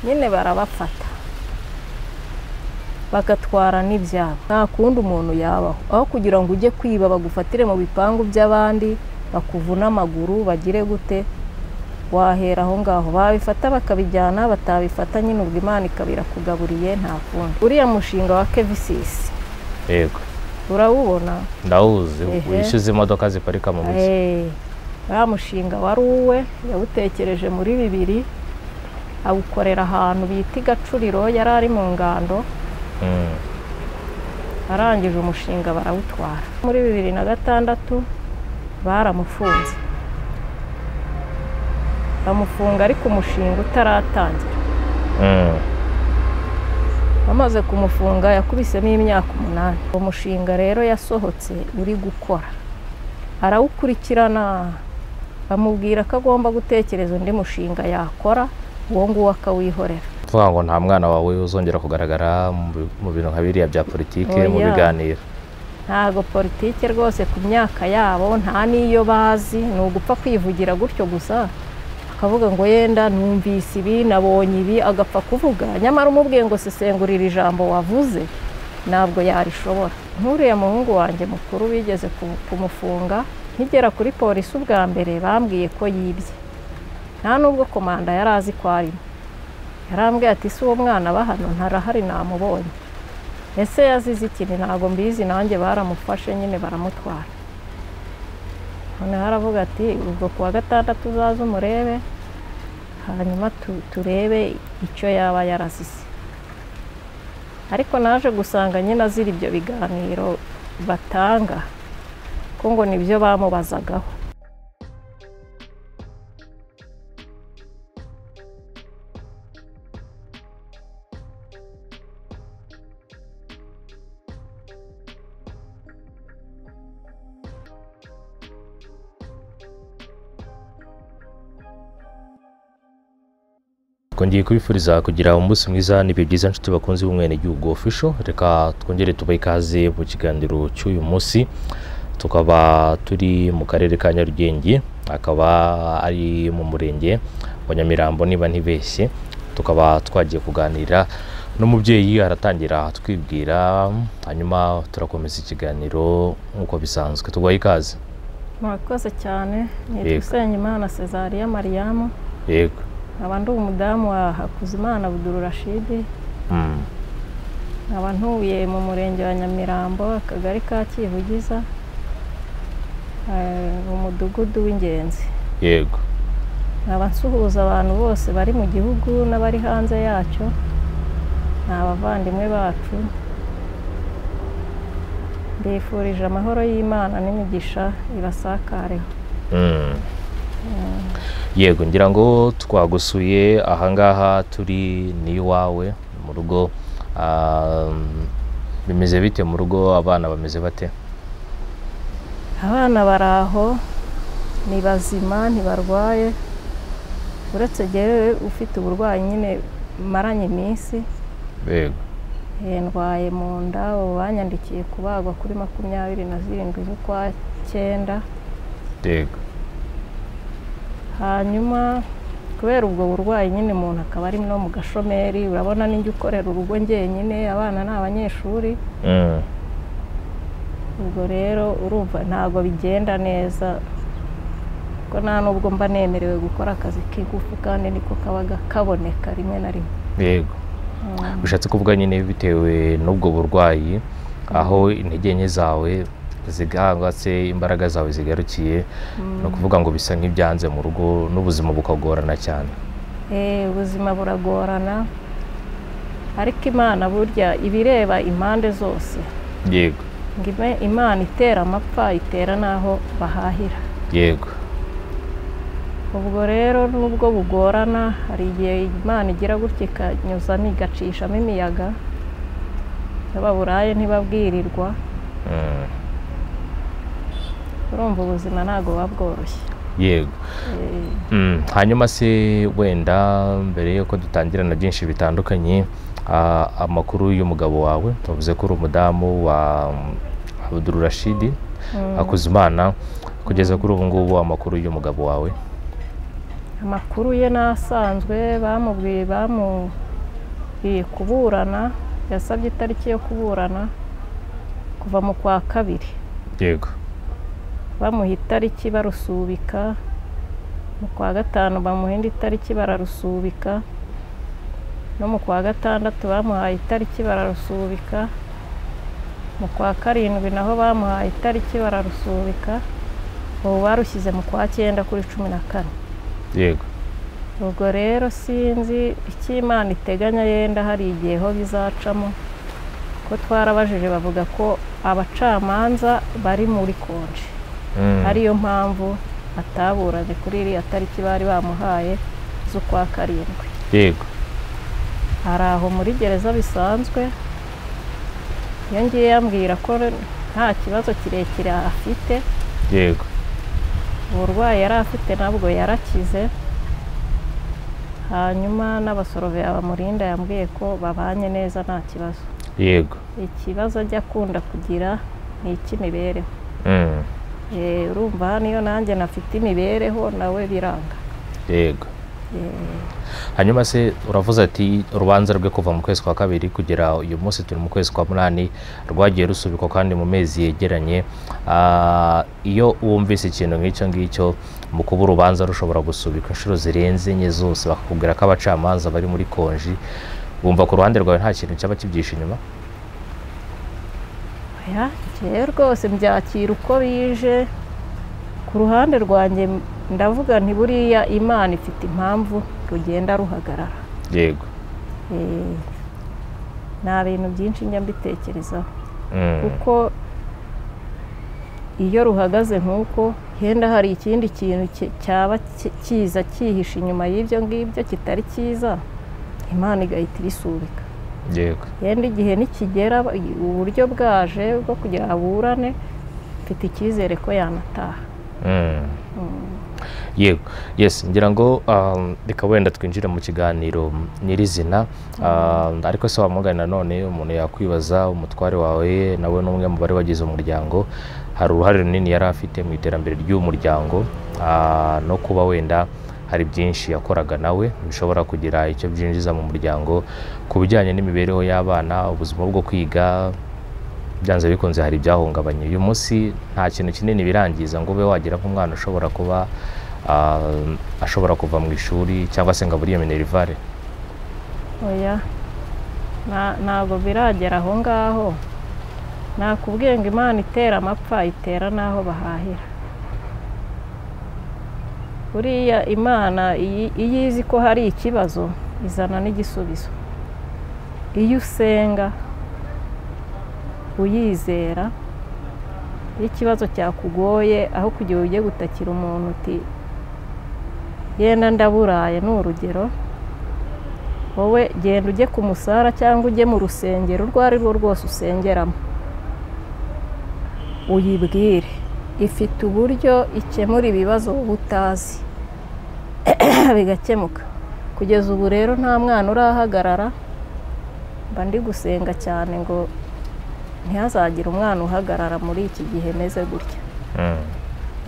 nyine barabafata bagatwara n'ibyabo nta kundi umuntu yabaho aho kugira ngo ujye kwiba bagufatire mu bipangu by'abandi bakuvune amaguru bagire gute wahera aho ngaho babifata bakabijyana batabifata nyine ubwo imana ikabira nta kundi uriya mushinga wa kevisisi yego urawubona ndawuzi Ehe. wishyuza imodoka ziparika mu mujyi Eh, uriya mushinga wari uwe yawutekereje muri bibiri awukorera ahantu bita i gacuriro yari ari mu ngando Mm. arangije umushinga barawutwara muri bibiri na gatandatu baramufunze bamufunga ariko umushinga utaratangira Mm. bamaze kumufunga yakubisemo imyaka umunani uwo mushinga rero yasohotse uri gukora arawukurikirana bamubwira ko agomba gutekereza undi mushinga yakora uwo nguwo akawihorera tuvuga ngo nta mwana wawe uzongera kugaragara mu bi- mu bintu nka biriya bya politiki mu Oya. biganiro ntago politike rwose ku myaka yabo nta n'iyo bazi ni ugupfa kwivugira gutyo gusa akavuga ngo yenda numvise ibi nabonye ibi agapfa kuvuga nyamara umubwiye ngo sesengurira ijambo wavuze ntabwo yarishobora nk'uriya muhungu wanjye mukuru bigeze ku- kumufunga nkigera kuri polisi ubwa mbere bambwiye ko yibye nta nubwo komanda yari azi ko arimo yarambwiye ati si uwo mwana aba hano ntarahari namubonye ese yazize ikintu ntabwo mbizi nanjye baramufashe nyine baramutwara noneho aravuga ati ubwo ku wa gatandatu uzaze umurebe hanyuma tu- turebe icyo yaba yarazize ariko naje gusanga nyine azira ibyo biganiro batanga ko ngo nibyo bamubazagaho twongeye kubifuriza kugira umunsi mwiza n'ibihe byiza nshuti bakunze b'umwenegihugu official reka twongere tubahe ikaze mu kiganiro cy'uyu munsi tukaba turi mu karere ka nyarugenge akaba ari mu murenge wa nyamirambo niba ntibeshye tukaba twagiye kuganira n'umubyeyi aratangira twibwira hanyuma turakomeza ikiganiro nk'uko bisanzwe tubahe ikaze murakoze cyane nitwa Yego. usengimana cesariya mariyamu yego nkaba ndi umudamu wa hakuzimana budururashidi Mm. nkaba ntuye mu murenge wa nyamirambo akagari ka kivugiza eh, mu mudugudu w'ingenzi yego nkaba nsuhuza abantu bose bari mu gihugu n'abari hanze yacyo ni abavandimwe bacu mbifurije amahoro y'imana n'imigisha ibasakareho Mm. yego ngira ngo twagusuye ahangaha turi ni iwawe mu rugo um, bimeze bite mu rugo abana bameze bate abana bari aho ni bazima ntibarwaye uretse jyewe ufite uburwayi nyine maranye iminsi yego Eh, ndwaye mu nda ubu banyandikiye kubagwa kuri makumyabiri na zirindwi z'ukwa cyenda yego hanyuma kubera ubwo burwayi nyine umuntu akaba ari no mu gashomeri urabona ninjye ukorera urugo njyenyine abana ni abanyeshuri Mm. ubwo rero urumva ntabwo bigenda neza ko nta nubwo mba nemerewe gukora akazi k'ingufu kandi niko kaba kaboneka rimwe na rimwe yego Mm. bishatse kuvuga nyine bitewe n'ubwo burwayi aho intege nke zawe zigangwa se imbaraga zawe zigarukiye ni ukuvuga ngo bisa nk'ibyanze mu rugo n'ubuzima bukagorana cyane Eh, ubuzima buragorana ariko imana burya ibireba impande zose yego ngo ime- imana itera amapfa itera n'aho bahahira yego ubwo rero nubwo bugorana hari igihe imana igira gutya ikanyuzamo igacishamo imiyaga iyo baburaye ntibabwirirwa Mm. urumva ubuzima ntabwo buba bworoshye yego Eh, Mm, hanyuma se wenda mbere yuko dutangira na byinshi bitandukanye ah, amakuru y'umugabo wawe tuvuze ko uri umudamu wa Abdurashidi mm. Hakuzimana kugeza kuri ubu ngubu amakuru y'umugabo wawe amakuru ye n'asanzwe bamubwiye bamubwiye kuburana yasabye itariki yo kuburana kuva mu kwa kabiri yego bamuha itariki barusubika mu kwa gatanu bamuha indi tariki bararusubika no mu kwa gatandatu bamuhaye itariki bararusubika mu kwa karindwi naho bamuhaye itariki bararusubika ubu barushyize mu kwa cyenda kuri cumi na kane yego ubwo rero sinzi icyo imana iteganya yenda hari igihe ho bizacamo ko twarabajije bavuga ko abacamanza bari muri konje Mm. ariyo mpamvu ataburanye kuri iriya tariki bari bamuhaye z'ukwa karindwi yego hari aho muri gereza bisanzwe iyo ngiye yambwira ko nta kibazo kirekire afite yego uburwayi yari afite nabwo yarakize hanyuma n'abasoroveya bamurinda yambwiye ko babanye neza nta kibazo yego ikibazo ajya akunda kugira ni icy'imibereho Mm. Eh, urumva hano iyo nanjye nafite imibereho nawe biranga yego Eh, hanyuma se uravuze ati urubanza rwe kuva mu kwezi kwa kabiri kugera uyu munsi turi mu kwezi kwa munani rwagiye rusubikwa kandi mu mezi yegeranye Ah, iyo wumvise ikintu nk'icyo ngicyo mu kuba urubanza rushobora gusubikwa inshuro zirenze enye zose bakakubwira ko abacamanza bari muri konji wumva ku ruhande rwawe nta kintu cyaba kibyihishe inyuma oya, njyewe rwose mbyakira uko bije ku ruhande rwanjye ndavuga nti buriya imana ifite impamvu rugenda ruhagarara yego Eh, nta bintu byinshi njya mbitekerezaho Mm. kuko iyo ruhagaze nk'uko henda hari ikindi kintu ki- cyaba ki- kiza cyihishe inyuma y'ibyo ngibyo kitari cyiza imana igahita ibisubika yego yenda igihe nikigera uburyo bwaje bwo kugira ngo aburane mfite icyizere ko yanataha Mm. yego yes ngira ngo um, reka wenda twinjire mu kiganiro nyirizina Um, ariko se wamugani nanone umuntu yakwibaza umutware wawe nawe ni umwe mu bari bagize umuryango hari uruhare runini yari afite mu iterambere ry'uwo muryango ah, no kuba wenda hari byinshi yakoraga nawe bishobora kugira icyo byinjiza mu muryango ku bijyanye n'imibereho y'abana ubuzima bwo kwiga byanze bikunze hari ibyahungabanye uyu munsi nta kintu kinini birangiza ngo ube wagira nk'umwana ushobora kuba ah, ashobora kuva mu ishuri cyangwa se ngo abure iyo minerivare oya nta- ntabwo biragera aho ngaho nakubwiye ngo imana itera amapfa itera n'aho bahahira buriya imana iyi- iyo izi ko hari ikibazo izana n'igisubizo iyo usenga uyizera iyo ikibazo cyakugoye aho kugira ujye gutakira umuntu uti yenda ndaburaye ni urugero wowe genda ujye ku musara cyangwa ujye mu rusengero urwo ari rwo rwose usengeramo uyibwire ifite uburyo ikemura ibibazo wowe utazi bigakemuka kugeza ubu rero nta mwana urahagarara mba ndi gusenga cyane ngo ntihazagire umwana uhagarara muri iki gihe meze gutya Mm.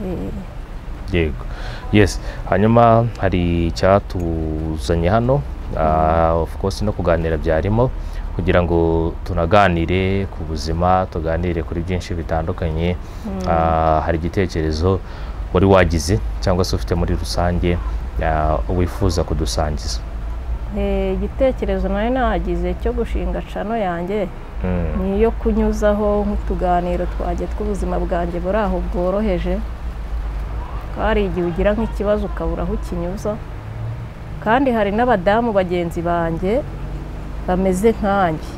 Eh, yego yes hanyuma hari icyatuzanye hano Ah, of course no kuganira byarimo kugira ngo tunaganire ku buzima tuganire kuri byinshi bitandukanye Ah, hari igitekerezo wari wagize cyangwa se ufite muri rusange ah, wifuza kudusangiza eh, igitekerezo nari nagize cyo gushinga cano yanjye Mm, ni iyo kunyuzaho nk'utuganiro twajya tw'ubuzima bwanjye buri aho bworoheje ko hari igihe ugira nk'ikibazo ukabura aho ukinyuza kandi hari n'abadamu bagenzi banjye bameze nkanjye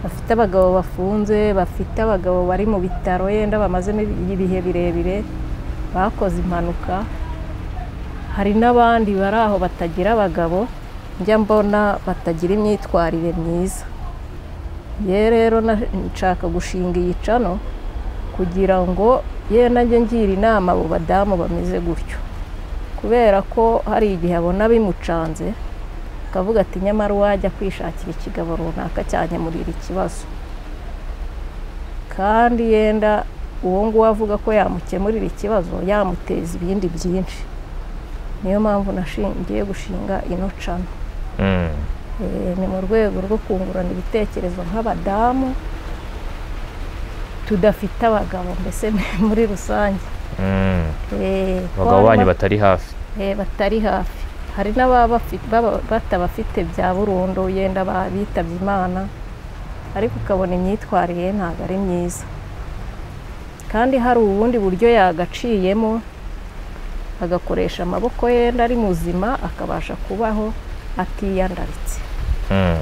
bafite abagabo bafunze bafite abagabo bari mu bitaro yenda bamazemo ibihe birebire bakoze impanuka hari n'abandi bari aho batagira abagabo njya mbona batagira imyitwarire myiza ye rero na- nshaka gushinga iyi cano kugira ngo ye nanjye ngira inama abo badamu bameze gutyo kubera ko hari igihe abona bimucanze akavuga ati nyamara uwajya kwishakira ikigabo runaka cyanyemurira ikibazo kandi yenda uwo nguwo avuga ko yamukemurira ikibazo yamuteza ibindi byinshi niyo mpamvu nashingiye gushinga ino cana Mm. Eh, ni mu rwego rwo kungurana ibitekerezo nk'abadamu tudafite abagabo mbese muri rusange Mm. Eh, ko harimo- abagabo banyu batari hafi eh, batari hafi hari n'ababa bafi- baba- batabafite bya burundu yenda ba- bitabye imana ariko ukabona imyitwarire ye ntabwo ari myiza kandi hari ubundi buryo yagaciyemo agakoresha amaboko yenda ari muzima akabasha kubaho atiyandaritse Mm.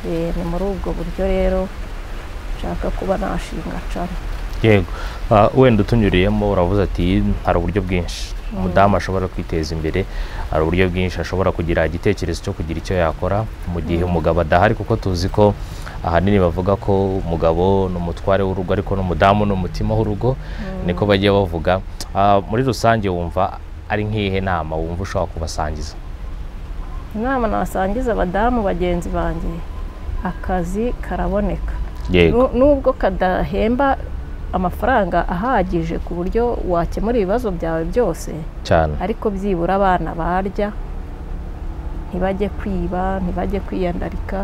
Eh, ni muri ubwo buryo rero nshaka kuba nashinga cana yego Ah, wenda utunyuriyemo uravuze ati hari uburyo bwinshi umudamu ashobora kwiteza imbere hari uburyo bwinshi ashobora kugira igitekerezo cyo kugira icyo yakora mu gihe umugabo adahari kuko tuzi ko ahanini bavuga ko umugabo ni umutware w'urugo ariko n'umudamu ni umutima w'urugo niko bagiye bavuga Ah, muri rusange wumva ari nk'ihe nama wumva ushobora kubasangiza inama nasangiza abadamu bagenzi banjye akazi karaboneka yego Nu- nubwo kadahemba amafaranga ahagije ku buryo wakemura ibibazo byawe byose cyane ariko byibura abana barya ntibajye kwiba ntibajye kwiyandarika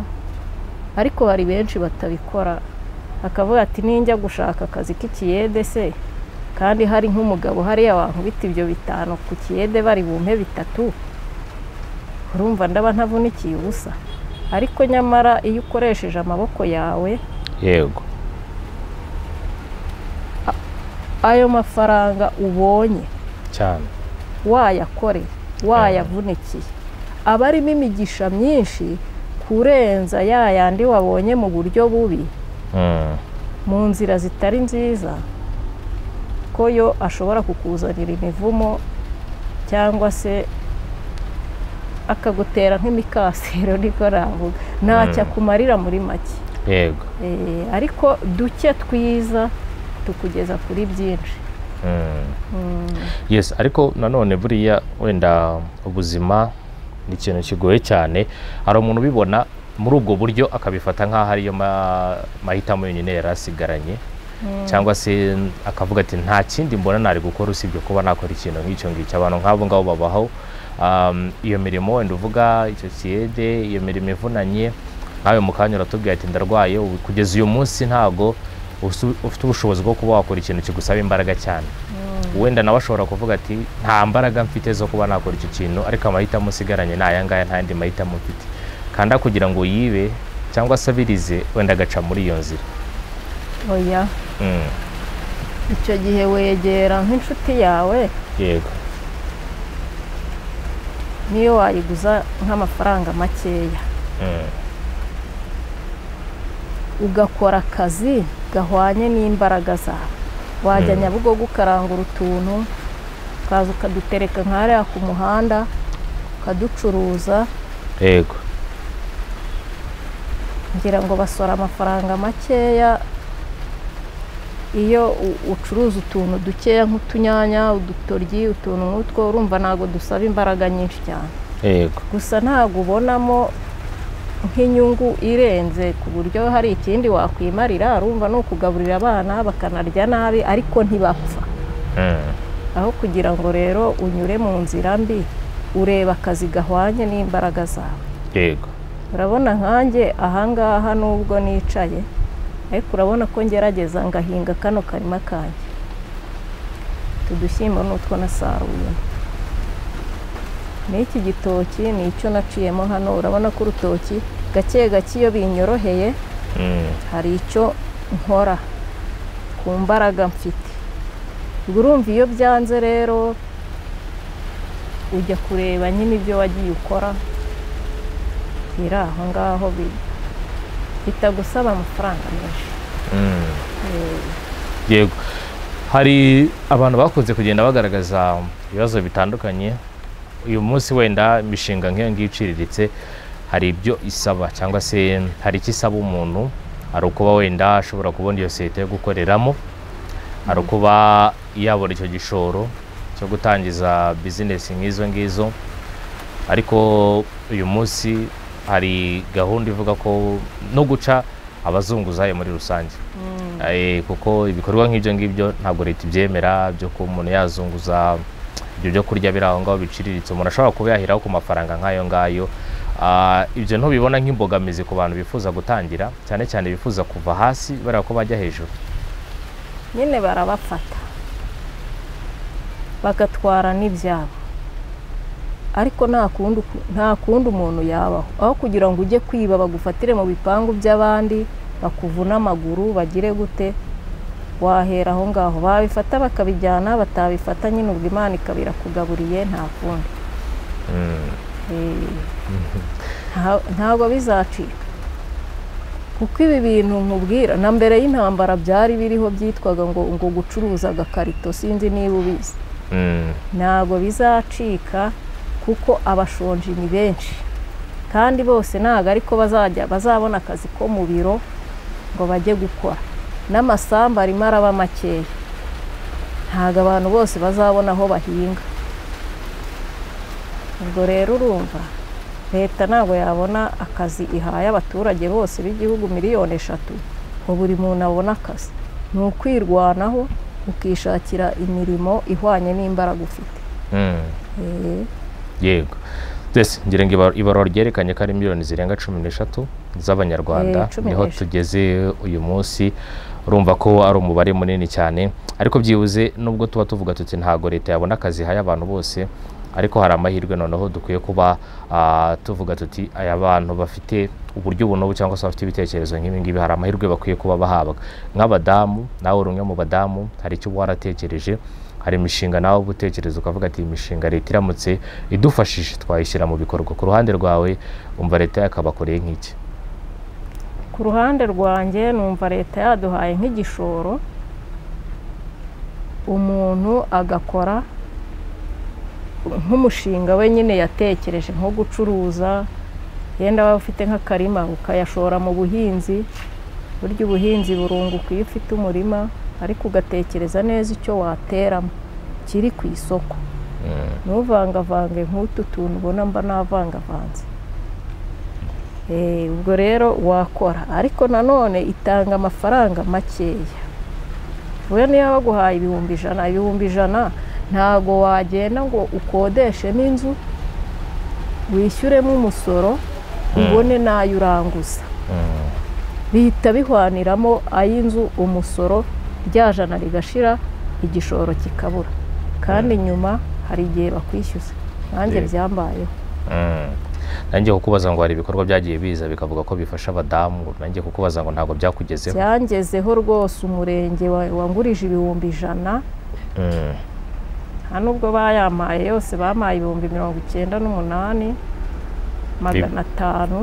ariko hari benshi batabikora akavuga ati ninjya gushaka akazi k'ikiyede se kandi hari nk'umugabo hariya wankubita ibyo bitanu ku kiyede bari bumpe bitatu urumva ndaba ntavunikiye ubusa ariko nyamara iyo ukoresheje amaboko yawe yego ayo mafaranga ubonye cyane wayakore wayavunikiye aba arimo imigisha myinshi kurenza ya yandi wabonye mu buryo bubi Mm. mu nzira zitari nziza ko yo ashobora kukuzanira imivumo cyangwa se akagutera nk'imikasiro niko navuga ntacyo akumarira muri make yego Eh, ariko duke twiza tukugeza kuri byinshi Mm. Mm. yes ariko nanone buriya wenda ubuzima ni ikintu kigoye cyane hari umuntu ubibona muri ubwo buryo akabifata nk'aho ariyo ma- mahitamo yonyine yari asigaranye cyangwa se akavuga ati nta kindi mbona nari gukora usibye kuba nakora ikintu nk'icyo ngicyo abantu nk'abo ngabo babaho um, iyo mirimo wenda uvuga icyo kiyede iyo mirimo ivunanye nkawe mu kanya uratubwira ati ndarwaye ubu- kugeza uyu munsi ntago usu- ufite ubushobozi bwo kuba wakora ikintu kigusaba imbaraga cyane wenda nawe ashobora kuvuga ati nta mbaraga mfite zo kuba nakora icyo kintu ariko amahitamo usigaranye ni aya ngaya nta yandi mahitamo mfite kandi kugira ngo yibe cyangwa asabirize wenda agaca muri iyo nzira oya Mm, icyo gihe wegera nk'inshuti yawe yego niyo wayiguza nk'amafaranga makeya Mm, ugakora akazi gahwanye n'imbaraga zawe wajya Mm. nyabugogo ukarangura utuntu ukaza ukadutereka nk'ahariya ku muhanda ukaducuruza yego ngira ngo basora amafaranga makeya iyo u- ucuruza utuntu dukeya nk'utunyanya udutoryi utuntu nk'utwo urumva ntabwo dusaba imbaraga nyinshi cyane yego gusa ntabwo ubonamo nk'inyungu irenze ku buryo hari ikindi wakwimarira urumva ni ukugaburira abana bakanarya nabi ariko ntibapfa Mm, aho kugira ngo rero unyure mu nzira mbi ureba akazi gahwanye n'imbaraga zawe yego urabona nkanjye ahangaha nubwo nicaye ariko urabona ko ngerageza ngahinga kano karima kanjye utu dushyimbo ni utwo nasaruyemo n'iki gitoki ni icyo naciyemo hano urabona ko urutoki gake gake iyo binyoroheye Mm, hari icyo nkora ku mbaraga mfite ubwo urumva iyo byanze rero ujya kureba nyine ibyo wagiye ukora biri aho ngaho bi- bitagusaba amafaranga menshi mm, Eh, yego hari abantu bakunze kugenda bagaragaza ibibazo bitandukanye uyu munsi wenda imishinga nk'iyo ngiyo iciriritse hari ibyo isaba cyangwa se hari icyo isaba umuntu hari ukuba wenda ashobora kubona iyo sosiyete yo gukoreramo hari ukuba yabona icyo gishoro cyo gutangiza bizinesi nk'izo ngizo ariko uyu munsi hari gahunda ivuga ko no guca abazunguzayi muri rusange Eh, kuko ibikorwa nk'ibyo ngibyo ntabwo leta ibyemera byo kuba umuntu yazunguza ibyo byo kurya biri aho ngaho biciriritse umuntu ashobora kuba yaheraho ku mafaranga nk'ayo ngayo Ah, ibyo ntubibona nk'imbogamizi ku bantu bifuza gutangira cyane cyane bifuza kuva hasi bareba ko bajya hejuru nyine barabafata bagatwara n'ibyabo ariko nta kundi nta kundi umuntu yabaho aho kugira ngo ujye kwiba bagufatire mu bipangu by'abandi bakuvune amaguru bagire gute wahera aho ngaho babifata bakabijyana batabifata nyine ubwo imana ikaba irakugaburiye nta kundi Mm. Eh, nta- ntabwo bizacika kuko ibi bintu nkubwira na mbere y'intambara byari biriho byitwaga ngo ngo gucuruza agakarito sinzi niba ubizi Mm. ntabwo bizacika kuko abashonji ni benshi kandi bose ntabwo ariko bazajya bazabona akazi ko mu biro ngo bajye gukora n'amasambu arimo araba makeya ntabwo abantu bose bazabona aho bahinga ubwo rero urumva leta ntabwo yabona akazi ihaye abaturage bose b'igihugu miliyoni eshatu ngo buri muntu abone akazi ni ukwirwanaho ukishakira imirimo ihwanye n'imbaraga ufite Mm. Eh, yego twese ngira ngo ibar- ibarura ryerekanye ko ari miliyoni zirenga cumi n'eshatu z'abanyarwanda Eh, cumi niho n'eshatu. tugeze uyu munsi urumva ko ari umubare munini cyane ariko byibuze nubwo tuba tuvuga tuti ntabwo leta yabona akazi ihaye abantu bose ariko hari amahirwe noneho dukwiye kuba ah, tuvuga tuti aya bantu bafite uburyo ubu n'ubu cyangwa se bafite ibitekerezo nk'ibi ngibi hari amahirwe bakwiye kuba bahabwa nk'abadamu nawe uri umwe mu badamu hari icyo uba waratekereje hari imishinga nawe uba utekereza ukavuga ati iyi mishinga leta iramutse idufashije twayishyira mu bikorwa ku ruhande rwawe umva leta yakabakoreye nk'iki ku ruhande rwanjye numva leta yaduhaye nk'igishoro umuntu agakora nk'umushinga we nyine yatekereje nko gucuruza yenda waba ufite nk'akarima ukayashora mu buhinzi burya ubuhinzi burunguka iyo ufite umurima ariko ugatekereza neza icyo wateramo kiri ku isoko Mm, ntuvangavange nk'utu tuntu ubona mba navangavanze Eh, ubwo rero wakora ariko nanone itanga amafaranga makeya we niyo baguhaye ibihumbi ijana ibihumbi ijana ntabwo wagenda ngo ukodeshemo inzu wishyuremo umusoro ubone n'ayo uranguza mm, bihita bihwaniramo ay'inzu umusoro rya jana rigashira igishoro kikabura kandi nyuma hari igihe bakwishyuza nanjye Yego. byambayeho mm. nanjye kukubaza ngo hari ibikorwa byagiye biza bikavuga ko bifasha abadamu nanjye kukubaza ngo ntabwo byakugezeho byangezeho rwose umurenge wa- wangurije ibihumbi ijana Mm, nta nubwo bayampaye yose bamaye ibihumbi mirongo icyenda n'umunani magana atanu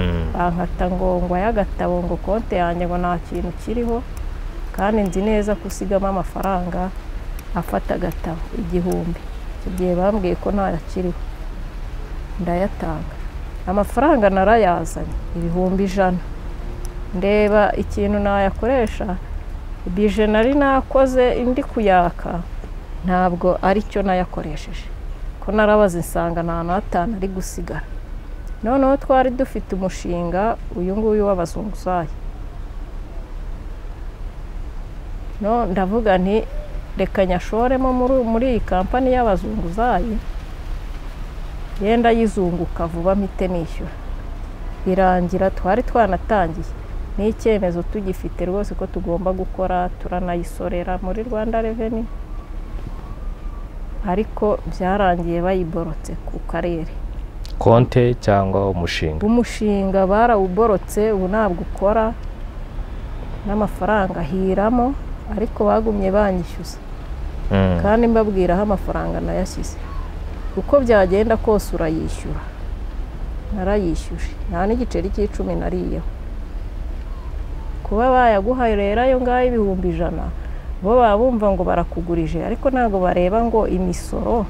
mm, bankata ngo ngwa y'agatabo ngo konti yanjye ngo nta kintu kiriho kandi nzi neza ko usigamo amafaranga afata agatabo igihumbi icyo gihe bambwiye ko ntayakiriho ndayatanga amafaranga narayazanye ibihumbi ijana ndeba ikintu nayakoresha bije nari nakoze indi kuyaka ntabwo ari cyo nayakoresheje ko narabaze nsanga nta n'atanu ari gusigara noneho twari dufite umushinga uyu nguyu w'abazunguzayi no ndavuga nti reka nyashoremo muri- muri iyi kampani y'abazunguzayi yenda yizunguka vuba mpite nishyura birangira twari twanatangiye ni icyemezo tugifite rwose ko tugomba gukora turanayisorera muri rwanda reveni ariko byarangiye bayiborotse ku karere konte cyangwa umushinga umushinga barawuborotse ubu ntabwo ukora n'amafaranga ahiramo ariko bagumye banyishyuza Mm, kandi mbabwira aho amafaranga nayashyize uko byagenda kose urayishyura narayishyuje nta n'igiceri cy'icumi nariyeho kuba bayaguhaye rero ayo ngayo ibihumbi ijana bo baba bumva ngo barakugurije ariko ntabwo bareba ngo imisoro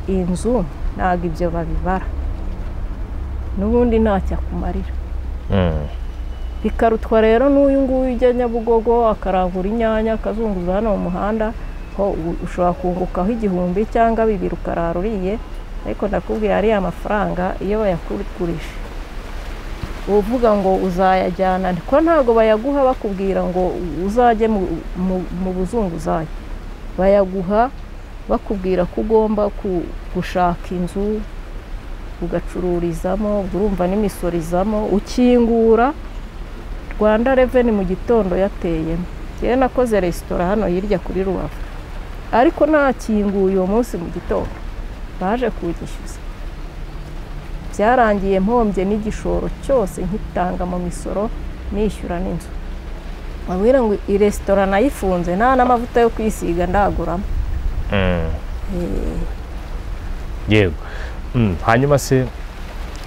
inzu ntabwo ibyo babibara n'ubundi ntacyo akumarira mm, bikarutwa rero n'uyu nguyu ujya nyabugogo akarangura inyanya akazunguza hano mu muhanda ho u- ushobora kungukaho igihumbi cyangwa bibiri ukarara uriye ariko ndakubwira ariya mafaranga iyo bayakugurisha uvuga ngo uzayajyana ko ntabwo bayaguha bakubwira ngo uzajye mu, mu, mu buzunguzayi bayaguha bakubwira ko ugomba ku- gushaka inzu ugacururizamo urumva n'imisoro izamo ukingura rwanda reveni mu gitondo yateyemo yewe nakoze resitora hano hirya kuri rubavu ariko nakinguye uwo munsi mu gitondo baje kugishyuza byarangiye mpombye n'igishoro cyose nkitanga mu misoro nishyura n'inzu babwira ngo iyi resitora nayifunze nta n'amavuta yo kwisiga ndaguramo Mm. Eh, yego Mm, hanyuma se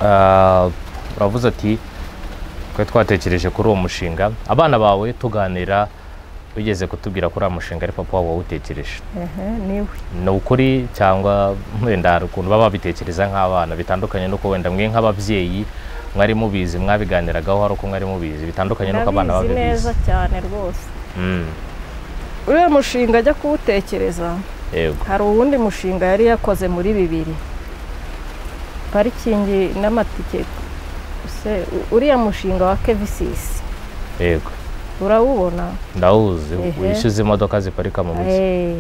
ah, uravuze ati twe twatekereje kuri uwo mushinga abana bawe tuganira bigeze kutubwira ko uriya mushinga ari papa wabo wawutekereje ehe, niwe ni ukuri cyangwa wenda hari ukuntu baba babitekereza nk'abana bitandukanye n'uko wenda mwe nk'ababyeyi mwari mubizi mwabiganiragaho hari uko mwari mubizi bitandukanye n'uko abana ndabizi neza babibizi cyane rwose Mm, uriya mushinga ajya kuwutekereza yego hari uwundi mushinga yari yakoze muri bibiri parikingi n'amatike Se- u- uriya mushinga wa kevisisi yego urawubona ndawuzi Ehe. wishyuza imodoka ziparika mu mujyi Eh,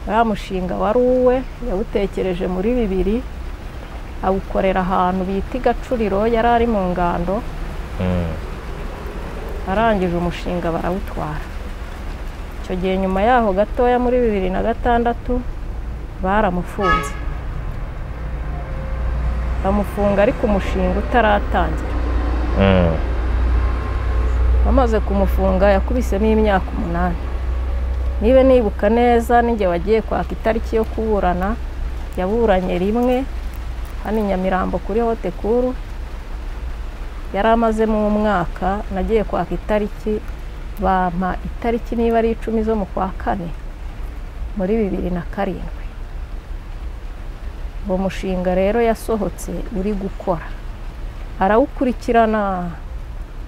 uriya mushinga wari uwe yawutekereje muri bibiri awukorera ahantu bita i gacuriro yari ari mu ngando Mm, arangije umushinga barawutwara icyo gihe nyuma yaho gatoya muri bibiri na gatandatu baramufunze bamufunga ariko umushinga utaratangira mm, bamaze kumufunga yakubisemo imyaka umunani niba nibuka neza n'igihe wagiye kwaka itariki yo kuburana yaburanye rimwe hano i nyamirambo kuri hote kuru yari amazemo umwaka nagiye kwaka itariki bampa itariki niba ari icumi zo mu kwa kane muri bibiri na karindwi uwo mushinga rero yasohotse uri gukora arawukurikirana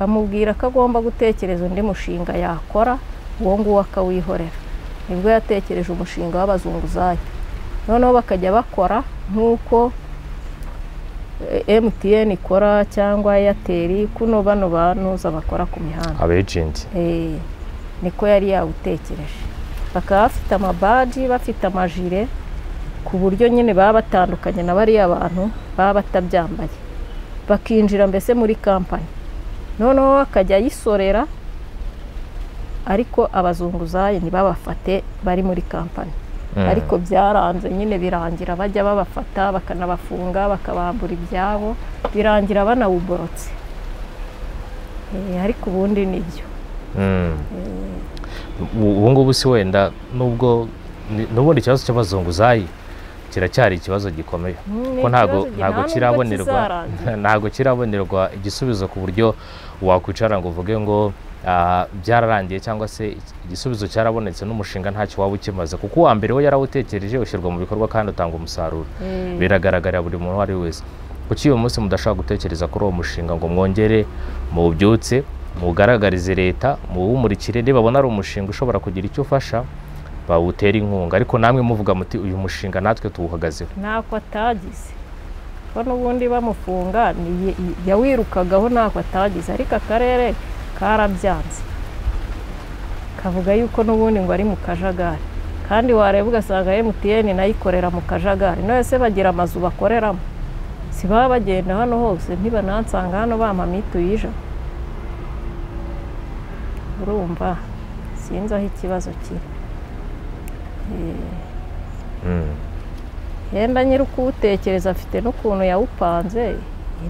bamubwira ko agomba gutekereza undi mushinga yakora uwo nguwo akawihorera nibwo yatekereje umushinga w'abazunguzayi noneho bakajya bakora nk'uko eh, MTN ikora cyangwa Airtel kuno bano banuza bakora ku mihanda abejenti Eh, niko yari yawutekereje bakaba bafite amabaji bafite amajire ku buryo nyine baba batandukanye na bariya bantu baba batabyambaye bakinjira mbese muri kampani noneho akajya ayisorera ariko abazunguzayi ntibabafate bari muri kampani Mm. ariko byaranze nyine birangira bajya babafata bakanabafunga bakabambura ibyabo birangira banawuborotse Eh, ariko ubundi nibyo Mm. Ubu- ubu ngubu si wenda nubwo ni- n'ubundi ikibazo cy'abazunguzayi kiracyari ikibazo gikomeye Mm, ni ko ntago ikibazo ntago nta nubwo kirabonerwa kizarangira. ntago kirabonerwa igisubizo ku buryo wakwicara ngo uvuge ngo ah, byararangiye cyangwa se igisubizo cyarabonetse n'umushinga ntacyo waba ukimaze kuko uwa mbere we yarawutekereje ushyirwa mu bikorwa kandi utanga umusaruro Eh, biragaragarira buri muntu uwo ari we wese kuki uyu munsi mudashobora gutekereza kuri uwo mushinga ngo mwongere muwubyutse muwugaragarize leta muwumurikire nibabona ari umushinga ushobora kugira icyo ufasha bawutera inkunga ariko namwe muvuga muti uyu mushinga natwe tuwuhagazeho ntako atagize ko n'ubundi bamufunga ni- yawirukagaho ntako atagize ariko akarere karabyanze kavuga yuko n'ubundi ngo ari mu kajagari kandi wareba ugasanga MTN nayo ikorera mu kajagari none se bagira amazu bakoreramo si baba bagenda hano hose ntibanansanga hano bampa mituyu ijana urumva sinzi aho ikibazo kiri Mm. yenda nyiri kuwutekereza afite n'ukuntu yawupanze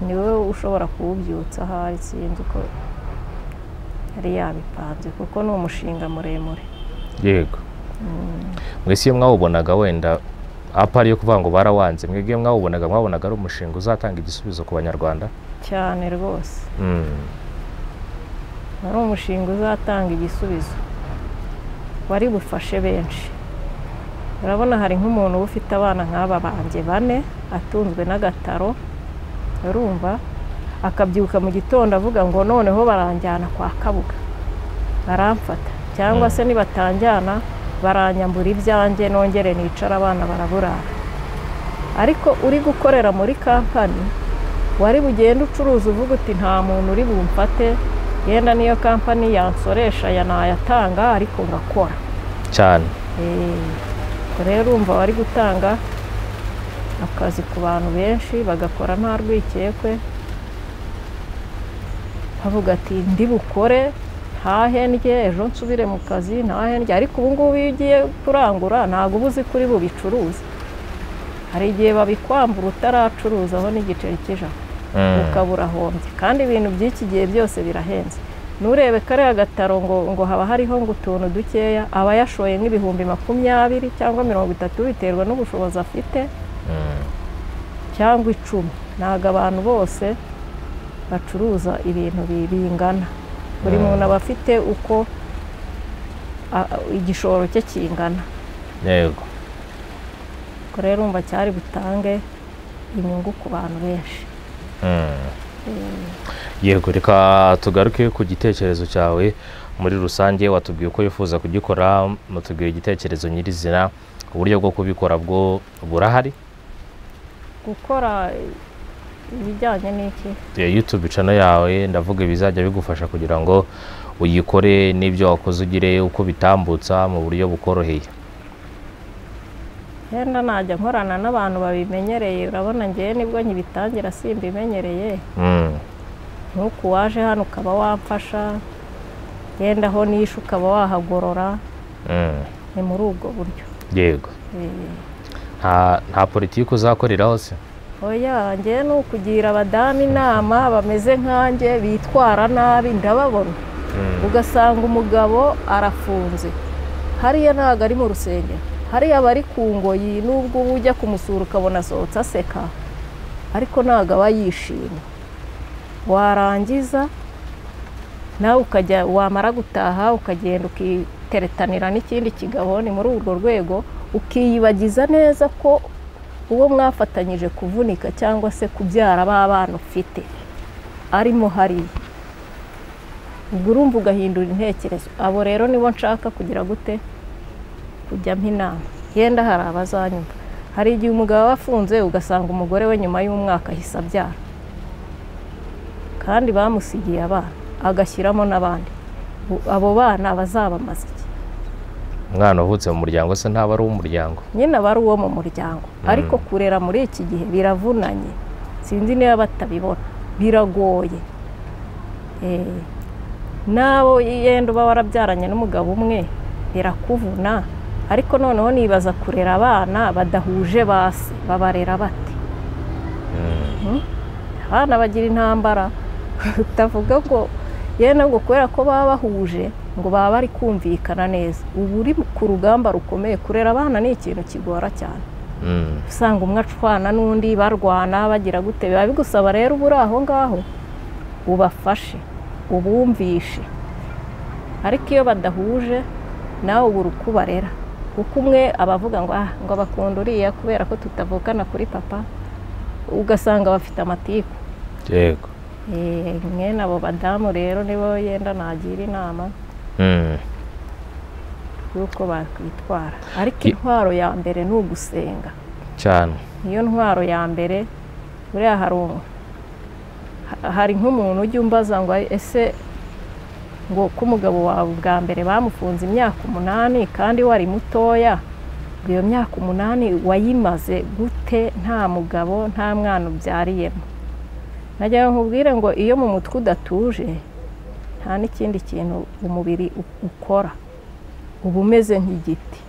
ni wowe ushobora kuwubyutsa ahari sinzi uko yari yabipanze kuko ni umushinga muremure yego mwese iyo mwawubonaga wenda apa ariyo kuvuga ngo barawanze mwebwe mwawubonaga mwabonaga ari umushinga uzatanga igisubizo ku banyarwanda cyane rwose Mm. wari umushinga uzatanga igisubizo wari bufashe benshi urabona hari nk'umuntu uba ufite abana nk'aba banjye bane atunzwe n'agataro urumva akabyuka mu gitondo avuga ngo noneho baranjyana kwa kabuga baramfata cyangwa se nibatanjyana baranyambura ibyanjye nongere nicara abana baraburara ariko uri gukorera muri kampani wari bugende ucuruza uvuga uti nta muntu uri bumfate yenda niyo kampani yansoresha ya ntayatanga ariko ngakora cyane Eh, rero urumva bari gutanga akazi ku bantu benshi bagakora nta rwikekwe bavuga ati ndi bukore ntahendye ejo nsubire mu kazi ntahendye ariko ubu ngubu iyo ugiye kurangura ntabwo uba uzi kuri bubicuruze hari igihe babikwambura utaracuruza aho n'igiceri kijana ukaba urahombye kandi ibintu by'iki gihe byose birahenze nturebe kariya gataro ngo ngo haba hariho ngo utuntu dukeya aba yashoye nk'ibihumbi makumyabiri cyangwa mirongo itatu biterwa n'ubushobozi afite cyangwa icumi ntabwo abantu bose bacuruza ibintu bingana buri muntu aba afite uko igishoro cye kingana yego ubwo rero urumva cyari butange inyungu ku bantu benshi yego reka tugaruke ku gitekerezo cyawe muri rusange watubwiye uko wifuza kugikora mutubwira igitekerezo nyirizina uburyo bwo kubikora bwo burahari gukora ibijyanye n'iki yutube cano yawe ndavuga ibizajya bigufasha kugira ngo uyikore n'ibyo wakoze ugire uko bitambutsa mu buryo bukoroheye yenda najya nkorana n'abantu babimenyereye urabona ngewe nibwo nkibitangira simbimenyereye ntuku waje hano ukaba wamfasha yenda aho nishe ukaba wahagorora ni muri ubwo buryo yego nta politiki uzakorera hose oya njye ni ukugira abadamu inama bameze nkanjye bitwara nabi ndababona ugasanga umugabo arafunze hariya ntabwo ari mu rusengero hariya aba ari ku ngoyi n'ubwo uba ujya kumusura ukabona asohotse aseka ariko ntabwo aba yishimye warangiza nawe ukajya wamara gutaha ukagenda ukiteretanira n'ikindi kigabo ni muri urwo rwego ukiyibagiza neza ko uwo mwafatanyije kuvunika cyangwa se kubyara b'abana ufite arimo hariya ubwo urumva ugahindura intekerezo abo rero nibo nshaka kugira gute kujyamo inama yenda hari abazanyumva hari igihe umugabo aba afunze ugasanga umugore we nyuma y'umwaka ahise abyara kandi bamusigiye abana agashyiramo n'abandi abo bana bazabamaze iki umwana uvutse mu muryango se ntaba ari uw'umuryango nyine aba ari uwo mu muryango ariko kurera muri iki gihe biravunanye sinzi niba batabibona biragoye nabo yenda uba warabyaranye n'umugabo umwe birakuvuna ariko noneho nibaza kurera abana badahuje basi babarera bate abana bagira intambara utavuga ngo yenda ngo kubera ko baba bahuje ngo baba bari kumvikana neza ubu uri ku rugamba rukomeye kurera abana ni ikintu kigora cyane usanga umwe acwana n'undi barwana bagira gute biba bigusaba rero uba uri aho ngaho ubafashe ubumvishe ariko iyo badahuje nawe ubura uko ubarera kuko umwe aba avuga ngo ah ngo bakunda uriya kubera ko tutavukana kuri papa ugasanga bafite amatiku yego mwene abo badamu rero nibo yenda nagira inama y'uko bakwitwara ariko intwaro ya mbere ni ugusenga cyane niyo ntwaro ya mbere buriya hari hari nk'umuntu ujya umbaza ngo ese ngo ko umugabo wawe ubwa mbere bamufunze imyaka umunani kandi wari mutoya ngo iyo myaka umunani wayimaze gute nta mugabo nta mwana ubyariyemo nagira ngo nkubwire ngo iyo mu mutwe udatuje nta n'ikindi kintu umubiri ukora uba umeze nk'igiti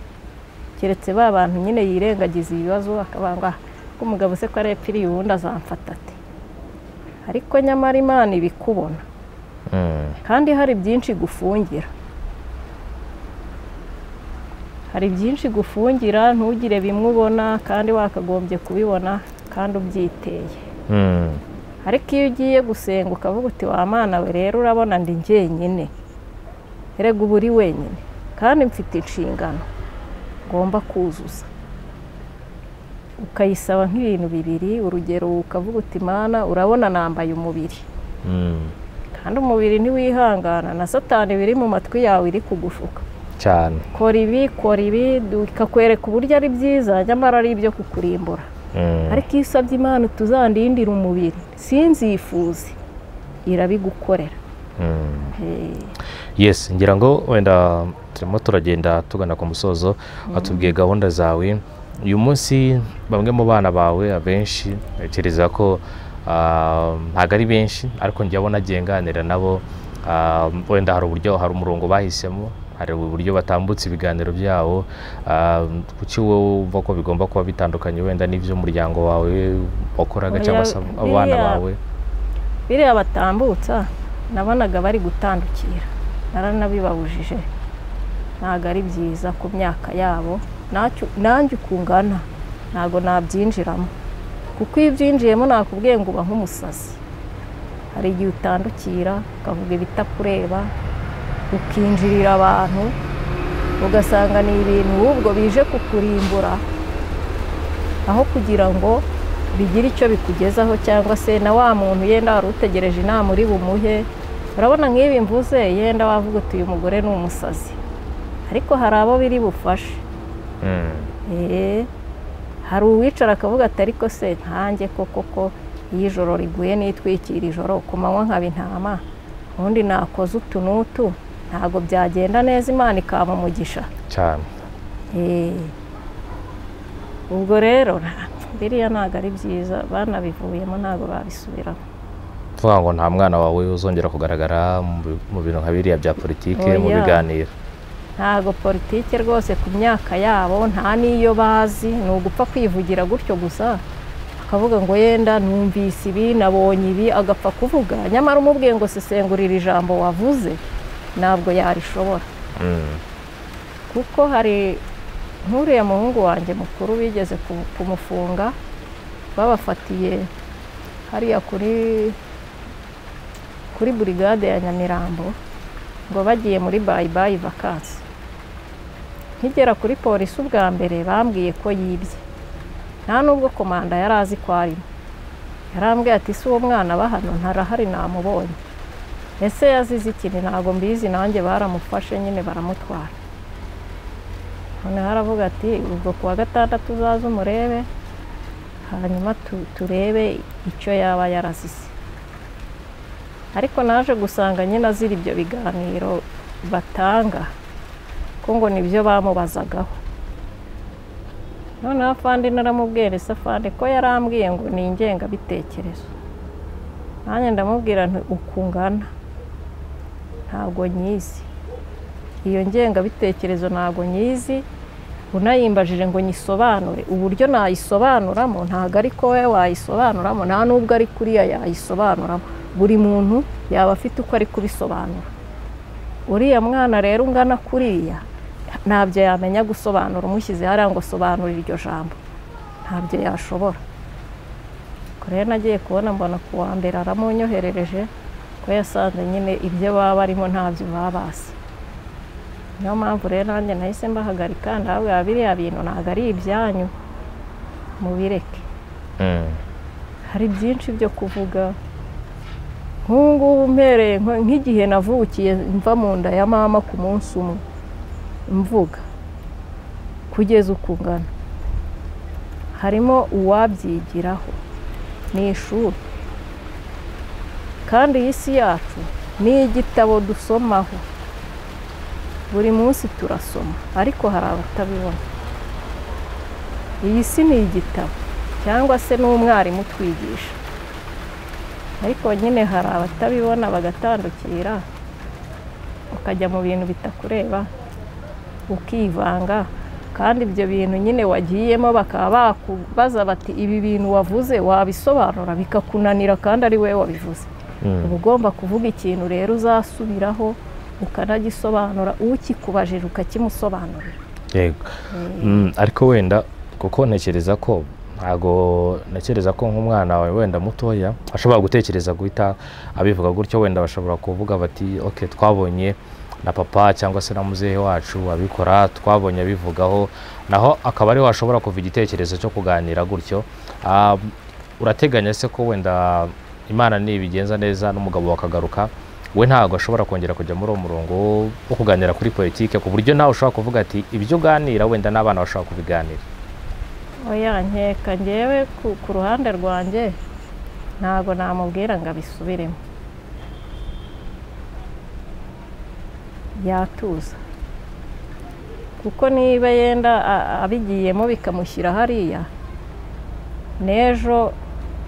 keretse ba bantu nyine yirengagiza ibibazo akabanga ko umugabo se ko arepfiriye ubundi azamfata ati ariko nyamara imana ibikubona kandi hari byinshi gufungira hari byinshi gufungira ntugire bimwe ubona kandi wakagombye kubibona kandi ubyiteye ariko iyo ugiye gusenga ukavuga uti wa mwana we rero urabona ndi njyenyine rega uba uri wenyine kandi mfite inshingano ngomba kuzuza ukayisaba nk'ibintu bibiri urugero ukavuga uti mana urabona nambaye umubiri kandi umubiri ntiwihangana na satani biri mu matwi yawe iri kugushuka cyane kora ibi kora ibi ikakwereka uburyo ari byiza nyamara ari ibyo kukurimbura ariko iyo usabye imana utuzandindira umubiri sinzifuze irabigukorera yes ngira ngo wenda turimo turagenda tugana ku musozo watubwiye gahunda zawe uyu munsi bamwe mu bana bawe abenshi ntekereza ko ah, ntabwo ari benshi ariko njya abona agiye nganira nabo ah, wenda hari uburyo hari umurongo bahisemo hari uburyo batambutsa ibiganiro byabo ah, kuki wowe wumva ko bigomba kuba bitandukanye wenda n'iby'umuryango wawe wakoraga cyangwa se Oya, abana biriya- bawe biriya batambutsa nabonaga bari gutandukira naranabibabujije ntabwo ari byiza ku myaka yabo Ntacyo- nanjye ukungana ntabwo nabyinjiramo kuko iyo ubyinjiyemo nakubwiye ngo uba nk'umusazi hari igihe utandukira ukavuga ibitakureba ukinjirira abantu ugasanga ni ibintu ahubwo bije kukurimbura aho kugira ngo bigire icyo bikugezaho cyangwa se na wa muntu yenda wari utegereje inama uri bumuhe urabona nk'ibi mvuze yenda wavuga uti uyu mugore ni umusazi ariko hari abo biri bufashe Mm. Eee, hari uwicara akavuga ati ariko se nkanjye koko ko iyo ijoro riguye nitwikira ijoro ku manywa nkaba intama ubundi nakoze utu n'utu ntabwo byagenda neza imana ikampa umugisha cyane Eee, ubwo rero nta- biriya ntabwo ari byiza banabivuyemo ntabwo babisubiramo kuvuga ngo nta mwana wawe uzongera kugaragara mu bi- mu bintu nka biriya bya politiki mu Oya. biganiro ntabwo politiki rwose ku myaka yabo nta n'iyo bazi ni ugupfa kwivugira gutyo gusa akavuga ngo yenda numvise ibi nabonye ibi agapfa kuvuga nyamara umubwiye ngo sesengurira ijambo wavuze ntabwo yarishobora Mm. kuko hari nk'uriya muhungu wanjye mukuru bigeze ku- kumufunga babafatiye hariya kuri kuri burigade ya nyamirambo ngo bagiye muri bayibayi vakansi nkigera kuri polisi ubwa mbere bambwiye ko yibye nta nubwo komanda yari azi ko arimo yarambwiye ati si uwo mwana aba hano ntarahari namubonye ese yazize ikintu ntabwo mbizi nanjye baramufashe nyine baramutwara noneho aravuga ati ubwo ku wa gatandatu uzaze umurebe hanyuma tu- turebe icyo yaba yarazize ariko naje gusanga nyine azira ibyo biganiro batanga ko ngo nibyo bamubazagaho noneho afande naramubwira ese afande ko yarambwiye ngo ni ingengabitekerezo nanjye ndamubwira nti uku ngana ntabwo nyizi iyo ngengabitekerezo ntabwo nyizi unayimbajije ngo nyisobanure uburyo nayisobanuramo ntabwo ari ko wowe wayisobanuramo nta nubwo ari kuriya yayisobanuramo buri muntu yaba afite uko ari kubisobanura uriya mwana rero ungana kuriya ntabyo yamenya gusobanura umushyize hariya ngo sobanura iryo jambo ntabyo yashobora ubwo rero nagiye kubona mbona ku wa mbere aramunyoherereje ko yasanze nyine ibyo baba barimo ntabyo baba bazi niyo mpamvu rero nanjye nahise mbahagarika ndababwira biriya bintu ntabwo ari ibyanyu mubireke Mm. hari byinshi byo kuvuga nk'ubu ngubu mpereye nko- nk'igihe navukiye mva mu nda ya mama ku munsi umwe mvuga kugeza uko ungana harimo uwabyigiraho ni ishuri kandi iyi si yacu ni igitabo dusomaho buri munsi turasoma ariko hari abatabibona iyi si ni igitabo cyangwa se n'umwarimu utwigisha ariko nyine hari abatabibona bagatandukira ukajya mu bintu bitakureba ukivanga kandi ibyo bintu nyine wagiyemo bakaba bakubaza bati ibi bintu wavuze wabisobanura bikakunanira kandi ari wowe wabivuze Mm. uba ugomba kuvuga ikintu rero uzasubiraho ukanagisobanura ukikubajije ukakimusobanurira yego Mm, ariko wenda kuko ntekereza ko ntago ntekereza ko nk'umwana wawe wenda mutoya ashobora gutekereza guhita abivuga gutyo wenda bashobora kuvuga bati ok twabonye na papa cyangwa se na muzehe wacu abikora twabonye abivugaho naho akaba ariho washobora kuva igitekerezo cyo kuganira gutyo Ah, urateganya se ko wenda imana nibigenza neza n'umugabo wakagaruka we ntabwo ashobora kongera kujya muri uwo murongo wo- wo kuganira kuri politike ku buryo nawe ushobora kuvuga ati ibyo uganira wenda n'abana bashobora kubiganira oya nkeka ngewe ku, ku ruhande rwanjye ntabwo namubwira ngo abisubiremo yatuza kuko niba yenda a- abigiyemo bikamushyira hariya n'ejo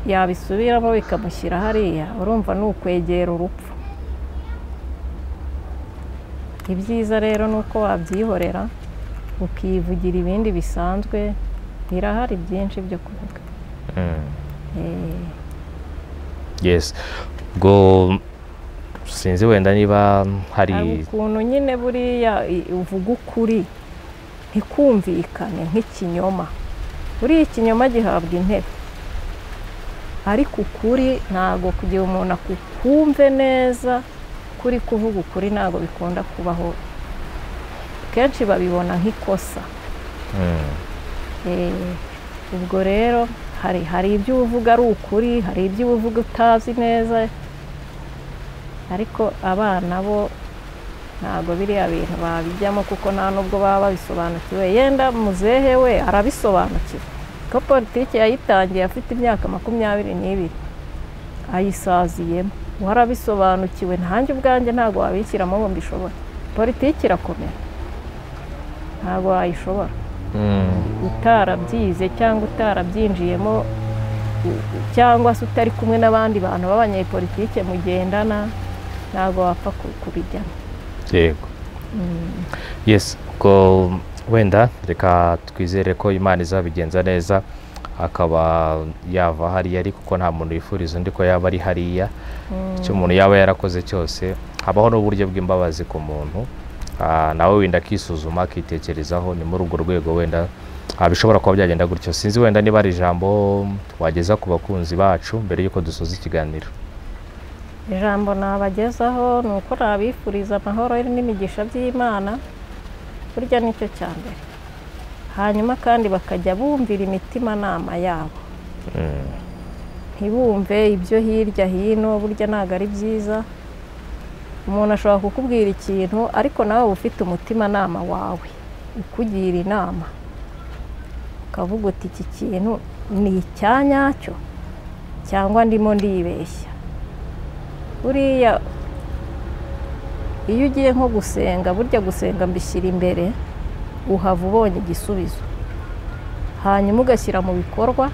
yabisubiramo bikamushyira hariya urumva ni ukwegera urupfu ibyiza rero ni uko wabyihorera ukivugira ibindi bisanzwe birahari byinshi byo kuvuga Eh, yes ubwo sinzi wenda niba hari hari ukuntu nyine buriya i- uvuga ukuri ntikumvikane nk'ikinyoma buriya ikinyoma gihabwa intebe ariko ukuri ntabwo kugira umuntu akukumve neza kuri kuvuga ukuri ntabwo bikunda kubaho kenshi babibona nk'ikosa Mm, Eh, ubwo rero hari hari ibyo uvuga ari ukuri hari ibyo uvuga utazi neza ariko abana bo ntabwo biriya bintu babijyamo kuko nta n'ubwo baba babisobanukiwe yenda muzehe we arabisobanukiwe ko politiki yayitangiye afite imyaka makumyabiri n'ibiri ayisaziyemo we arabisobanukiwe ntanjye ubwanjye ntabwo wabishyiramo ngo mbishobore politiki irakomera ntabwo wayishobora mm, utarabyize cyangwa utarabyinjiyemo u- u- cyangwa se utari kumwe n'abandi bantu b'abanyepolitike mugendana ntabwo wapfa ku- kubijyamo yego Mm. yes ubwo wenda reka twizere ko imana izabigenza neza akaba yava hariya ariko kuko nta muntu wifuriza undi ko yaba ari hariya icyo umuntu yaba yarakoze cyose habaho n'uburyo bw'imbabazi ku muntu Ah, nawe wenda akisuzuma akitekerezaho ni muri urwo rwego wenda ah, bishobora kuba byagenda gutyo sinzi wenda niba ari ijambo wageza ku bakunzi bacu mbere y'uko dusoza ikiganiro ijambo nabagezaho ni uko nabifuriza amahoro n'imigisha by'imana burya nicyo cya mbere hanyuma kandi bakajya bumvira imitimanama yabo Mm, ntibumve ibyo hirya hino burya ntabwo ari byiza umuntu ashobora kukubwira ikintu ariko nawe uba ufite umutimanama wawe ukugira inama ukavuga uti iki kintu ni icya nyacyo cyangwa ndimo ndibeshya buriya iyo ugiye nko gusenga burya gusenga mbishyira imbere uhava ubonye igisubizo hanyuma ugashyira mu bikorwa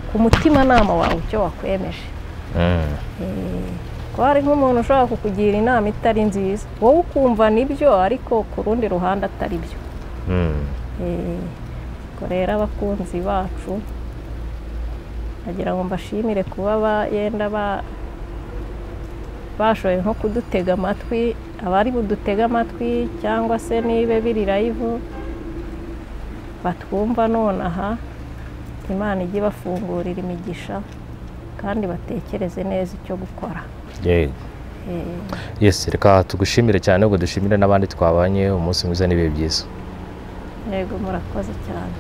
ku mutimanama wawe icyo wakwemeje mm, ko hari nk'umuntu ushobora kukugira inama itari nziza wowe ukumva nibyo ariko ku rundi ruhande atari byo mm. Eh, ubwo rero abakunzi bacu nagira ngo mbashimire kuba ba- yenda ba- bashoboye nko kudutega amatwi abari budutega amatwi cyangwa se nibe biri rayivu batwumva nonaha imana ijye ibafungurira imigisha kandi batekereze neza icyo gukora Yego. Eh, yes reka tugushimire cyane ubwo dushimire n'abandi twabanye umunsi mwiza n'ibihe byiza yego murakoze cyane